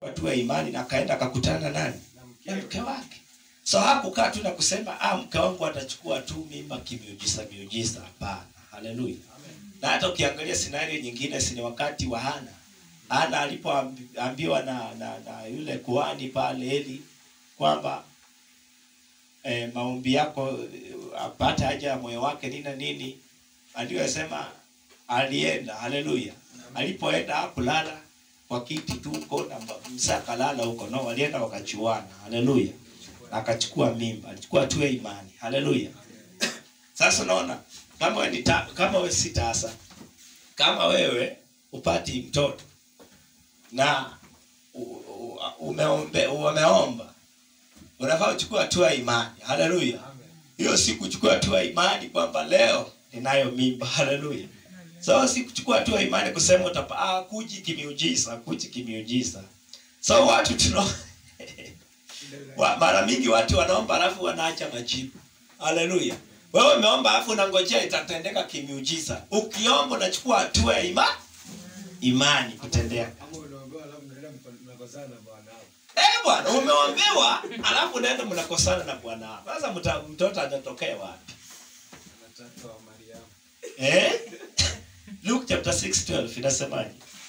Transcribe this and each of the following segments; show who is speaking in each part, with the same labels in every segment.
Speaker 1: watu wa imani na akaenda akakutana na nani na mke wake so hakukaa tu na kusema ah, mke wangu atachukua tu mimba kimiujiza miujiza hapana haleluya na hata ukiangalia scenario nyingine sini wakati wa hana hana alipoambiwa na, na, na yule kuhani pale eli kwamba eh, maombi yako eh, apate haja ya moyo wake nini na nini aliyosema alienda haleluya alipoenda hakulala kwa kiti tu huko na msa akalala huko no walienda wakachuana haleluya na akachukua mimba alichukua tu ya imani haleluya sasa unaona kama we ni ta, kama we si tasa kama wewe upati mtoto na u- u- umeombe, umeomba unafaa uchukua hatua ya imani haleluya hiyo si kuchukua hatua ya imani kwamba leo ninayo mimba haleluya so si kuchukua hatua ya imani kusema utapa ah, kuji kimiujiza kuji kimiujiza so watu tuno wa, mara mingi watu wanaomba alafu wanaacha majibu haleluya wewe umeomba alafu unangojea itatendeka kimiujiza ukiomba unachukua hatua ya ima, imani kutendeka
Speaker 2: Ama unaombewa alafu mnaenda mko- mnakosana na bwana wako.
Speaker 1: Eh bwana, umeombewa alafu unaenda mnakosana na bwana wako. Sasa mta- mtoto atatokea wapi?
Speaker 2: Anataka wa Mariamu.
Speaker 1: Eh? Luke chapter 6:12 inasemaje?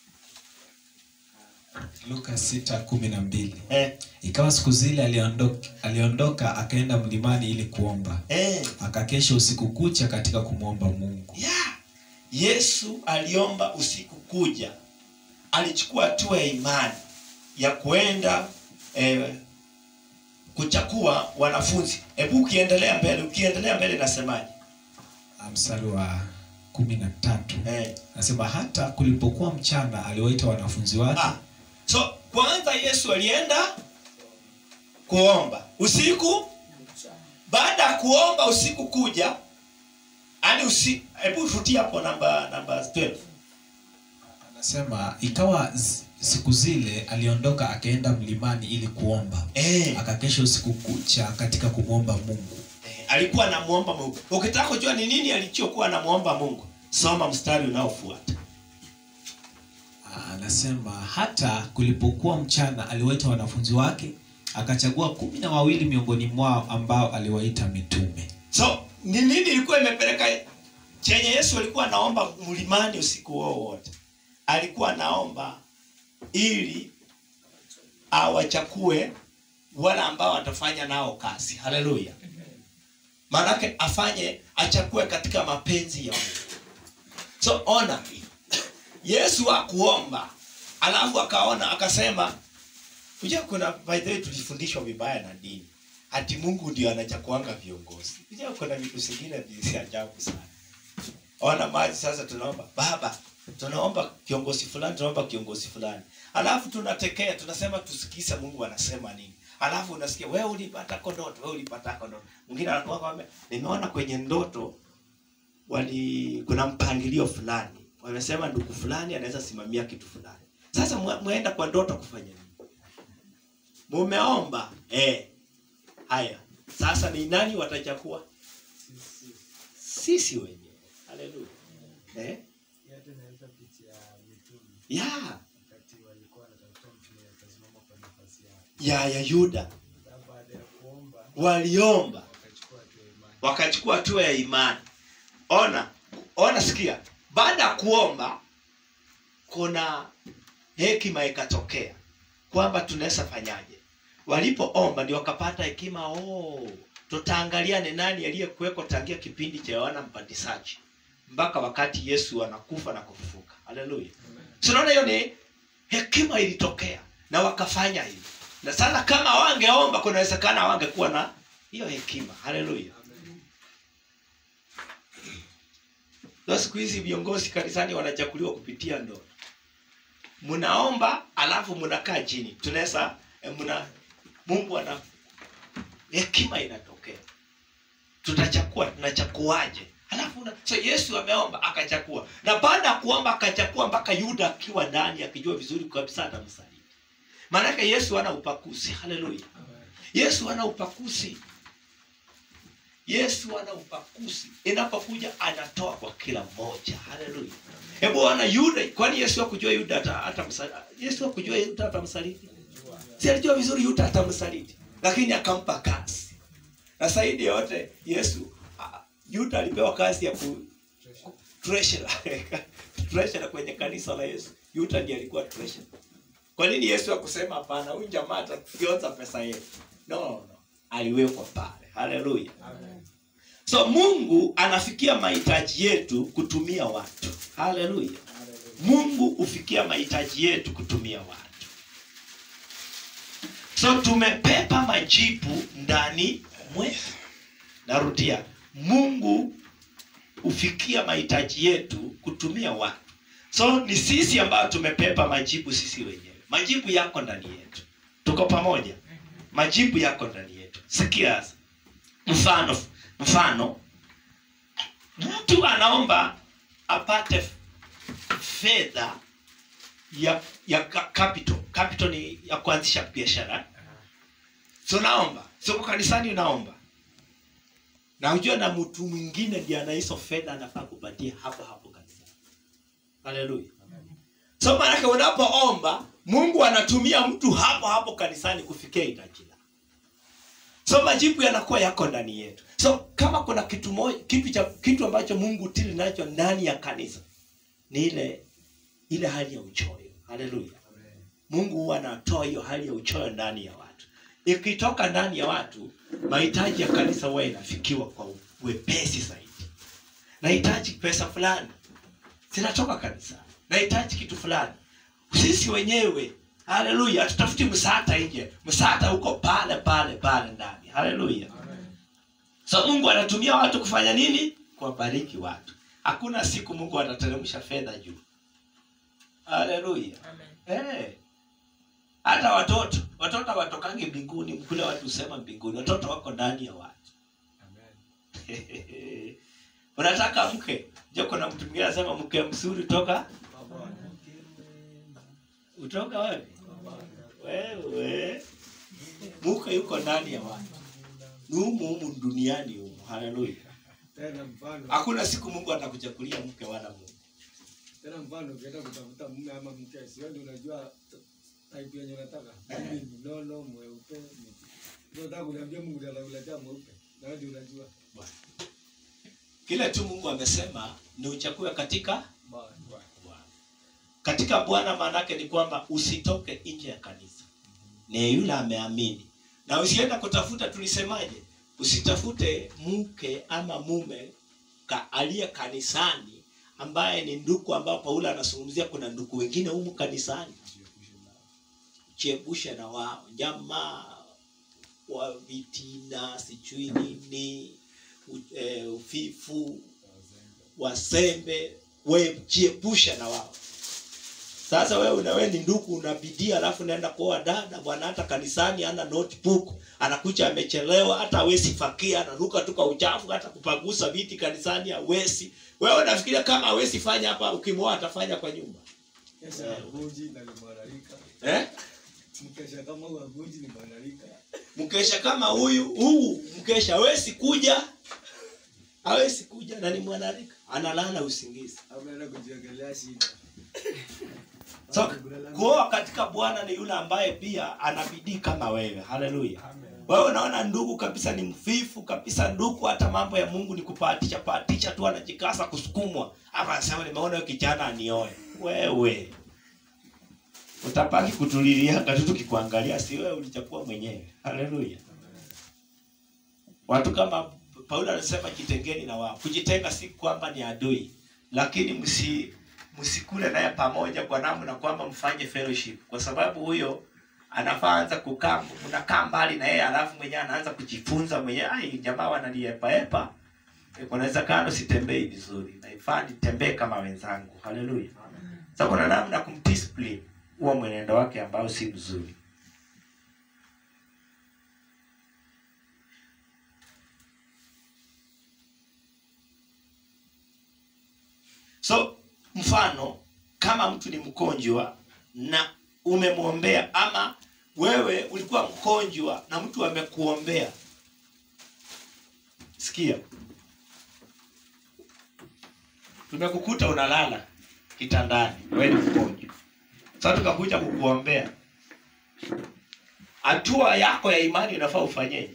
Speaker 3: luka sita kumi na mbili
Speaker 1: Eh,
Speaker 3: ikawa siku zile aliondoka, aliondoka akaenda mlimani ili kuomba
Speaker 1: eh.
Speaker 3: akakesha usiku kucha katika kumwomba mungu
Speaker 1: Yeah. Yesu aliomba usiku kuja. Alichukua hatua ya imani ya kuenda eh, kuchakua wanafunzi. Hebu ukiendelea mbele, ukiendelea mbele nasemaje?
Speaker 3: Ah, mstari wa kumi na tatu
Speaker 1: Eh.
Speaker 3: nasema hata kulipokuwa mchana aliwaita wanafunzi wake
Speaker 1: Ah. So kwanza Yesu alienda kuomba usiku. Baada ya kuomba usiku kuja, yani usi, hebu rudia hapo namba namba 12.
Speaker 3: anasema ikawa z- siku zile aliondoka akaenda mlimani ili kuomba
Speaker 1: Eh,
Speaker 3: akakesha usiku kucha katika kumwomba mungu
Speaker 1: eh, alikuwa anamuomba Mungu. Ukitaka kujua ni nini alichokuwa anamuomba Mungu, soma mstari unaofuata.
Speaker 3: Ah, anasema hata kulipokuwa mchana aliwaita wanafunzi wake akachagua kumi na wawili miongoni mwao ambao aliwaita mitume
Speaker 1: So ni nini ilikuwa imepeleka chenye Yesu alikuwa anaomba mlimani usiku huo wote? Alikuwa anaomba ili awachakue wale ambao watafanya nao kazi. Haleluya! Maanake afanye achakue katika mapenzi ya Mungu. So ona, Yesu akuomba alafu akaona akasema, Unajua kuna by the way tulifundishwa vibaya na dini. Ati Mungu ndio anachakuanga viongozi. Unajua kuna vitu zingine visi ajabu sana. Ona maji sasa tunaomba baba, tunaomba kiongozi fulani, tunaomba kiongozi fulani. Alafu tunatekea, tunasema tusikize Mungu anasema nini. Alafu unasikia wewe ulipata ndoto, wewe ulipata ndoto. Mwingine anakuwa kwamba nimeona kwenye ndoto wali kuna mpangilio fulani. Wamesema ndugu fulani anaweza simamia kitu fulani. Sasa mwe- mwenda kwa ndoto kufanya nini? mumeomba eh. Haya, sasa ni nani watachakua? Sisi wenyewe. Haleluya. Eh?
Speaker 2: Hii hata inaleta picha ya mitume
Speaker 1: Ya,
Speaker 2: wakati walikuwa wanatafuta mtume akasimama kwa nafasi yake.
Speaker 1: ya ya Yuda
Speaker 2: Sasa baada ya kuomba
Speaker 1: waliomba
Speaker 2: wakachukua hatua ya imani.
Speaker 1: wakachukua hatua ya imani. Ona, ona, sikia, baada ya kuomba kuna hekima ikatokea kwamba tunaweza fanyaje. Walipoomba ndio wakapata hekima. Oh, tutaangalia ni nani aliyekuweko tangia kipindi cha Yohana Mbatizaji mpaka wakati Yesu anakufa na kufufuka. Haleluya! Tunaona hiyo ni hekima ilitokea na wakafanya hivyo, na sasa kama wangeomba, kunawezekana wangekuwa na hiyo hekima. Haleluya! Ndio siku hizi viongozi kanisani wanachaguliwa kupitia ndoto. Mnaomba alafu mnakaa chini, tunaweza eh, mna Mungu ana hekima inatokea, tutachakua, tunachakuaje? Alafu una, so Yesu ameomba akachakua, na baada ya kuomba akachakua mpaka Yuda akiwa ndani akijua vizuri kabisa atamsaliti. Maanake Yesu hana upakuzi. Haleluya! Yesu hana upakuzi. Yesu ana upakuzi, inapokuja anatoa kwa kila mmoja. Haleluya! Hebu ona Yuda, kwani Yesu hakujua Yuda hata hata Yesu hakujua Yuda atamsaliti? si alijua vizuri yuta atamsaliti lakini akampa kazi na zaidi ya yote yesu ah, yuta alipewa kazi ya ku treasurer treasurer kwenye kanisa la yesu yuta ndiye alikuwa treasurer kwa nini yesu akusema hapana huyu jamaa atakionza pesa yetu no, no, no. aliwekwa pale haleluya so mungu anafikia mahitaji yetu kutumia watu haleluya mungu hufikia mahitaji yetu kutumia watu so tumepepa majibu ndani mwetu narudia mungu hufikia mahitaji yetu kutumia watu so ni sisi ambayo tumepepa majibu sisi wenyewe majibu yako ndani yetu tuko pamoja majibu yako ndani yetu sikia sasa. mfano mfano mtu anaomba apate fedha ya ya ka- capital capital ni ya kuanzisha biashara so naomba siko kanisani unaomba na ujue na mtu mwingine ndiye ana hizo fedha anafaa kupatia hapo hapo kanisani haleluya so maanake unapoomba mungu anatumia mtu hapo hapo kanisani kufikia hitaji lako so majibu yanakuwa yako ndani yetu so kama kuna kitu moja kitu cha kitu ambacho mungu tili nacho ndani ya kanisa ni ile ile hali ya uchoyo haleluya mungu huwa anatoa hiyo hali ya uchoyo ndani ya watu ikitoka ndani ya watu mahitaji ya kanisa huwa inafikiwa kwa wepesi zaidi nahitaji pesa fulani zinatoka kanisani nahitaji kitu fulani sisi wenyewe haleluya hatutafuti msaada nje msaada uko pale pale pale ndani haleluya so mungu anatumia watu kufanya nini kuwabariki watu hakuna siku mungu atateremsha fedha juu haleluya Eh. hata watoto watoto watokangi mbinguni kule watu husema mbinguni watoto wako ndani ya watu unataka mke jo kuna mtu mwingine anasema mke mzuri toka utoka wapi wewe mke yuko ndani ya watu ni humu humu duniani humu haleluya
Speaker 2: tena mfano
Speaker 1: hakuna siku mungu atakuchakulia mke wala mume
Speaker 2: tena mfano ukienda kutafuta mume ama mke sio ndio unajua type yenye unataka mimi ni nono mweupe ni- ndio unataka kuniambia Mungu ndiye anakuletea mweupe na wewe ndio unajua
Speaker 1: Bwana. kile tu mungu amesema ni uchakue katika
Speaker 2: Bwana.
Speaker 1: Bwana. katika bwana maanake ni kwamba usitoke nje ya kanisa ni yule ameamini na usienda kutafuta tulisemaje usitafute mke ama mume ka, aliye kanisani ambaye ni nduku ambao paulo anazungumzia kuna nduku wengine humu kanisani jiepushe na wao jamaa wa vitina sijui nini u- eh, ufifu wasembe we jiepushe na wao sasa wewe unawe ni ndugu unabidii alafu naenda kuoa dada bwana hata kanisani ana notebook anakuja amechelewa hata awezi fakia anaruka tu kwa uchafu hata kupagusa viti kanisani hawezi wewe unafikiria kama hawezi fanya hapa ukimwoa atafanya kwa nyumba
Speaker 2: Kesha ya gunji na ni mwanarika
Speaker 1: eh?
Speaker 2: mkesha kama huyu gunji ni mwanarika
Speaker 1: mkesha kama huyu huu mkesha hawezi kuja hawezi kuja na ni mwanarika analala usingizi
Speaker 2: au unaenda kujiongelea shida
Speaker 1: so kuoa katika bwana ni yule ambaye pia ana bidii kama wewe haleluya wewe unaona ndugu kabisa ni mfifu kabisa ndugu hata mambo ya mungu ni kupatisha patisha tu anajikasa kusukumwa ama anasema nimeona huyo kijana anioe wewe utapaki kutulilianga tu tukikuangalia si wewe ulichakua mwenyewe haleluya watu kama paulo anasema jitengeni na wao kujitenga si kwamba ni adui lakini msi msikule naye pamoja kwa namna kwamba mfanye fellowship kwa sababu huyo anafaa anza kukaa mnakaa mbali na yeye alafu mwenyewe anaanza kujifunza mwenyewe ai jamaa wanaliepaepa kunaweza kano sitembei vizuri naifaa nitembee kama wenzangu haleluya sa kuna namna ya kumdiscipline huo mwenendo wake ambao si mzuri so mfano kama mtu ni mgonjwa na umemwombea ama wewe ulikuwa mgonjwa na mtu amekuombea sikia tumekukuta unalala kitandani wewe ni mgonjwa sasa tukakuja kukuombea hatua yako ya imani unafaa ufanyeje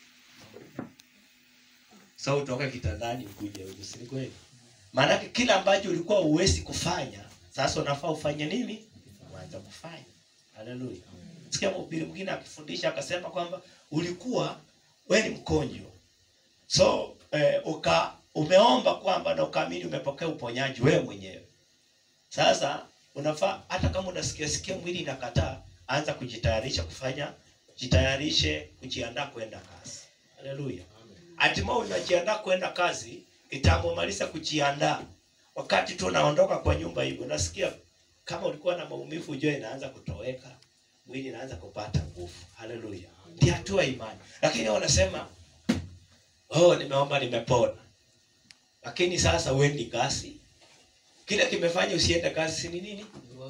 Speaker 1: so utoke kitandani ukuje huku si ni kweli maanake kila ambacho ulikuwa uwezi kufanya sasa unafaa ufanye nini uanza kufanya haleluya sikia mhubiri mwingine akifundisha akasema kwamba ulikuwa we ni mkonjo so eh, uka umeomba kwamba na ukaamini umepokea uponyaji wewe mwenyewe sasa unafaa hata kama unasikia sikia mwili inakataa anza kujitayarisha kufanya jitayarishe kujiandaa kwenda kazi haleluya hatimaye unajiandaa kwenda kazi itamumaliza kujiandaa wakati tu unaondoka kwa nyumba hivi unasikia kama ulikuwa na maumivu ujue inaanza kutoweka mwili inaanza kupata nguvu haleluya ndi hatua ya imani lakini wanasema oh nimeomba nimepona lakini sasa uendi kazi kile kimefanya usiende kazi si ni nini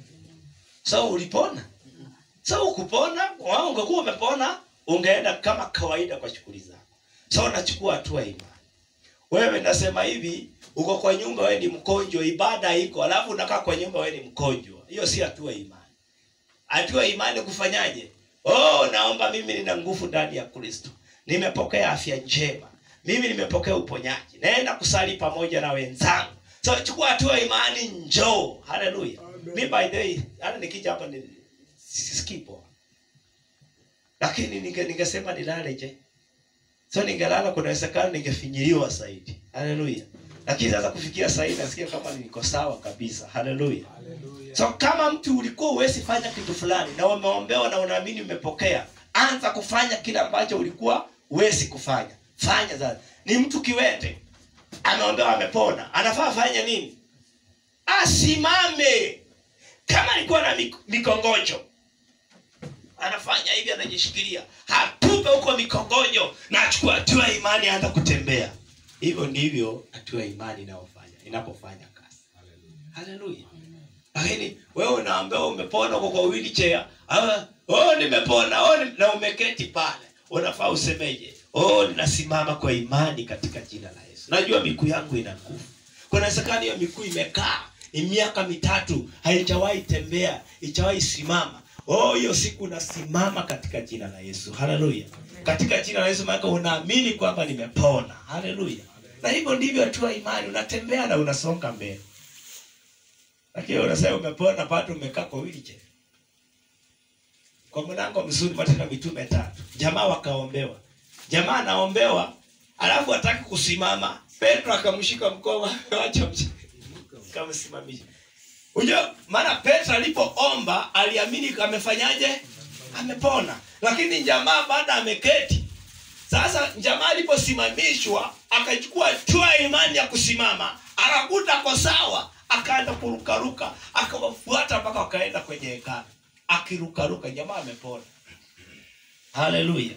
Speaker 1: so ulipona so ukupona wao ungekuwa umepona ungeenda kama kawaida kwa shughuli zako so unachukua hatua ya imani wewe nasema hivi uko kwa nyumba wewe ni mkonjwa ibada iko alafu unakaa kwa nyumba wewe ni mkonjwa hiyo si hatua ya imani hatua ya imani kufanyaje oh naomba mimi nina nguvu ndani ya kristo nimepokea afya njema mimi nimepokea uponyaji naenda kusali pamoja na wenzangu so chukua hatua ya imani njoo haleluya mi by the way hata nikija hapa ni sisikii poa lakini ninge- ningesema nilale je so ningelala kunawezekana ningefinyiliwa zaidi haleluya lakini sasa kufikia sahii nasikia kama niko sawa kabisa haleluya so kama mtu ulikuwa uwezi fanya kitu fulani na umeombewa na unaamini umepokea anza kufanya kile ambacho ulikuwa uwezi kufanya fanya sasa ni mtu kiwete ameombewa amepona anafaa afanye nini asimame kama alikuwa na mik- mikongojo anafanya hivi anajishikilia hatupe huko mikongojo na achukua hatua ya imani aanza kutembea hivyo ndivyo hatua ya imani inayofanya inapofanya kazi haleluya lakini wewe unaambiwa umepona uko kwa wheelchair ah, oh nimepona oh, ni- na umeketi pale unafaa usemeje oh ninasimama kwa imani katika jina la yesu najua miguu yangu ina nguvu kunawezekana hiyo miguu imekaa ni miaka mitatu haijawahi tembea ijawahi simama oh hiyo siku unasimama katika jina la yesu haleluya katika jina la yesu maana unaamini kwamba nimepona haleluya na hivyo ndivyo hatua ya imani unatembea na unasonga mbele lakini unasema umepona bado umekaa kwa wheelchair kwa mlango mzuri matendo ya mitume tatu jamaa wakaombewa jamaa anaombewa alafu hataki kusimama petro akamshika mkono acha mshike kamsimamisha unajua maana petro alipoomba aliamini amefanyaje amepona lakini jamaa baada ameketi sasa jamaa aliposimamishwa akachukua hatua ya imani ya kusimama akakuta kwa sawa akaanza kurukaruka akawafuata mpaka wakaenda kwenye hekalu akirukaruka jamaa amepona haleluya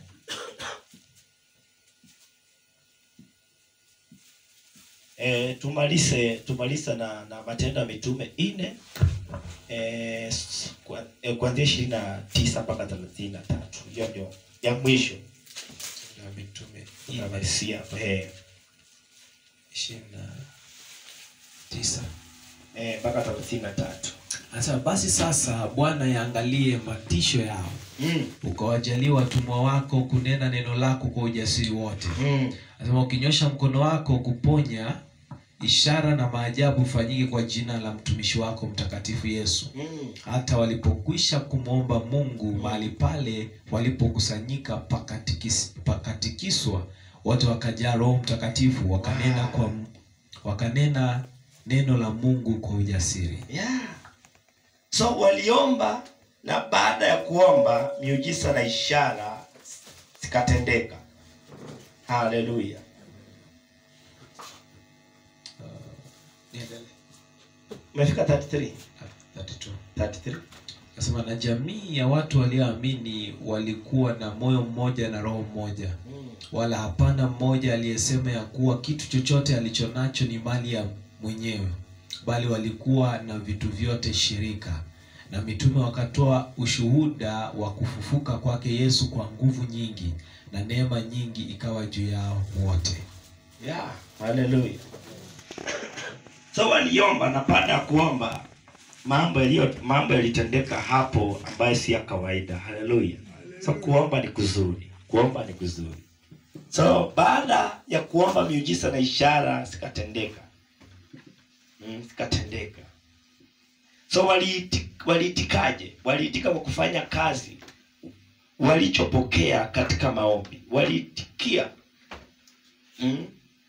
Speaker 1: e, tumalize tumalize na, na matendo ya mitume ine e, e, kuanzia ishirini na tisa mpaka thelathini na tatu hiyo ndio ya mwisho
Speaker 3: na mitume
Speaker 1: tunamalizia eh,
Speaker 3: ishirini na tisa
Speaker 1: eh, mpaka thelathini na tatu
Speaker 3: anasema basi sasa bwana yaangalie matisho yao
Speaker 1: mm,
Speaker 3: ukawajalia watumwa wako kunena neno lako kwa ujasiri wote
Speaker 1: mm,
Speaker 3: anasema ukinyosha mkono wako kuponya ishara na maajabu fanyike kwa jina la mtumishi wako mtakatifu yesu
Speaker 1: mm.
Speaker 3: hata walipokwisha kumwomba mungu mahali pale walipokusanyika pakatikis- pakatikiswa wote wakajaa roho mtakatifu wakanena
Speaker 1: Wow.
Speaker 3: kwa wakanena neno la mungu kwa ujasiri
Speaker 1: yeah. so waliomba na baada ya kuomba miujiza na ishara zikatendeka haleluya umefika 33 33
Speaker 3: nasema na jamii ya watu walioamini walikuwa na moyo mmoja na roho mmoja
Speaker 1: mm.
Speaker 3: wala hapana mmoja aliyesema ya kuwa kitu chochote alichonacho ni mali ya mwenyewe bali walikuwa na vitu vyote shirika na mitume wakatoa ushuhuda wa kufufuka kwake yesu kwa nguvu nyingi na neema nyingi ikawa juu yao wote
Speaker 1: yeah. haleluya so waliomba na baada ya kuomba mambo yaliyo mambo yalitendeka hapo ambayo si ya kawaida haleluya so kuomba ni kuzuri kuomba ni kuzuri so baada ya kuomba miujiza na ishara zikatendeka mm, zikatendeka so waliiti- waliitikaje waliitika kwa kufanya kazi walichopokea katika maombi waliitikia mm?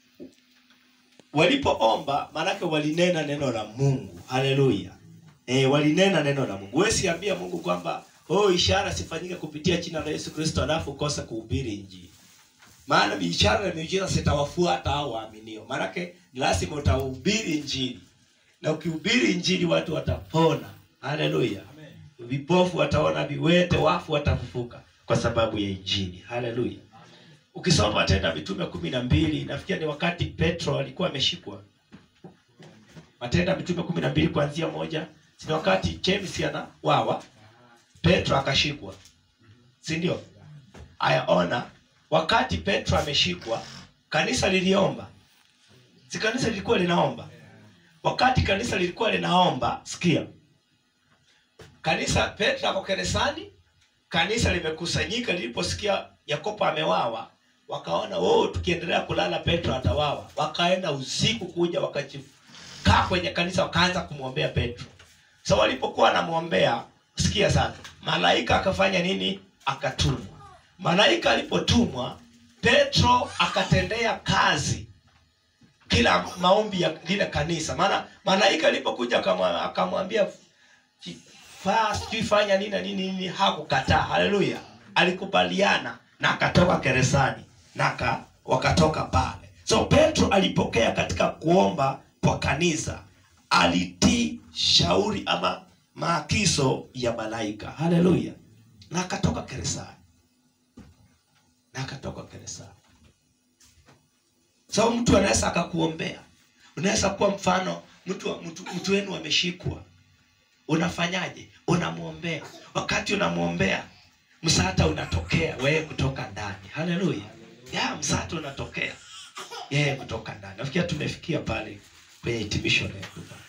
Speaker 1: walipoomba maanake walinena neno la mungu haleluya e, walinena neno la mungu we siambia mungu kwamba oh, ishara sifanyike kupitia jina la yesu kristo alafu kosa kuhubiri injili maana ishara na miujiza zitawafuata hao waaminio maanake ni lazima utahubiri injili na ukihubiri injili watu watapona haleluya vipofu wataona viwete wafu watafufuka kwa sababu ya injili haleluya ukisoma matendo ya mitume kumi na mbili nafikiri ni wakati petro alikuwa ameshikwa matendo ya mitume kumi na mbili kuanzia moja ni wakati james ana wawa petro akashikwa si ndio aya ona wakati petro ameshikwa kanisa liliomba si kanisa lilikuwa linaomba wakati kanisa lilikuwa linaomba sikia kanisa petro ako keresani kanisa limekusanyika liliposikia yakobo amewawa wakaona oh, tukiendelea kulala petro atawawa wakaenda usiku kuja wakakaa kwenye kanisa wakaanza kumwombea petro so walipokuwa wanamwombea sikia sana malaika akafanya nini akatumwa malaika alipotumwa petro akatendea kazi kila maombi ya lile kanisa maana malaika alipokuja akamwa- akamwambia faa sijui fanya nini na nini nini hakukataa haleluya alikubaliana na akatoka keresani na aka- wakatoka pale so petro alipokea katika kuomba kwa kanisa alitii shauri ama maagizo ya malaika haleluya na akatoka keresani na akatoka keresani so mtu anaweza akakuombea unaweza kuwa mfano mtu mtu, mtu wenu ameshikwa unafanyaje unamwombea wakati unamwombea msaada unatokea wewe kutoka ndani haleluya ya msaada unatokea yeye kutoka ndani nafikia tumefikia pale kwenye hitimisho letu